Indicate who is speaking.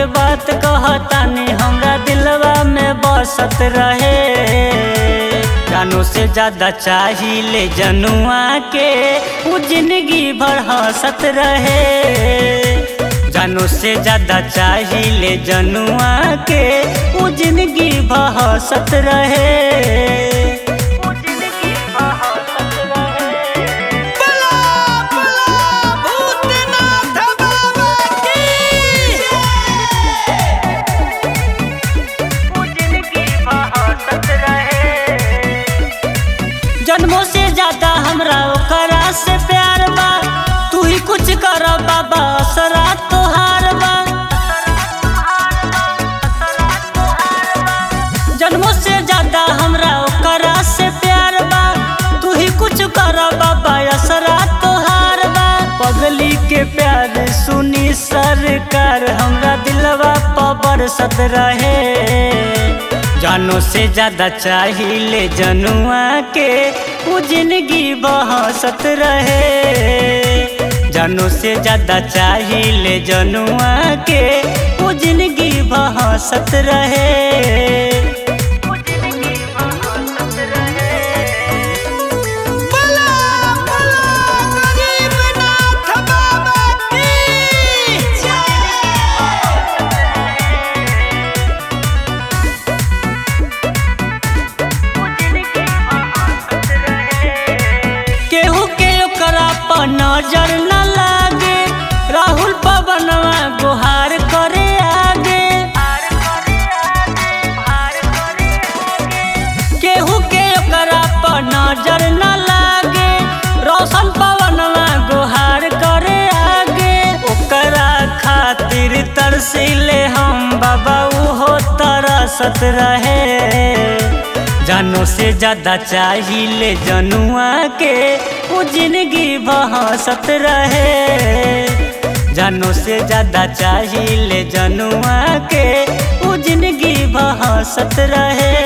Speaker 1: बात कहतानी हमरा दिलवा में बसत रहे जानू से ज्यादा चाहिए जनुआ के वो जिंदगी भर हंसत रहे जानू से ज्यादा चाहिए जनुआ के वो जिंदगी भर हंसत रहे वो जिंदगी भर हंसत रहे
Speaker 2: बला बला भूतनाथ बाबा की
Speaker 1: जन्मों से ज्यादा हमरा ओकरा से प्यार बा तू ही कुछ कर बाबा असरा तोहार बा जन्मों से ज्यादा हमरा ओकरा से प्यार बा तू ही कुछ कर बाबा असरा तोहार बा पगली के प्यार सुनी सरकार हमरा दिलवा पर सत रहे जानो से ज्यादा चाहिए जनुआ के वो जिंदगी बहसत रहे जानो से ज्यादा चाहिए जनुआ के वो जिंदगी बहसत रहे
Speaker 2: बला बला गरीबनाथ बाबा की
Speaker 1: केहू के ओकरा पर नजर न लागे राहुल पवनवा गुहार करे आगे केहू के ओकरा पर नजर न लागे रोशन पवनवा गुहार करे आगे ओकरा खातिर तरसीले हम बाबा उहो तरसत रहे जानो से ज्यादा चाहिए जनुआ के वो जिंदगी बहसत रहे जानो से ज्यादा चाहिए जनुआ के वो जिंदगी बहसत रहे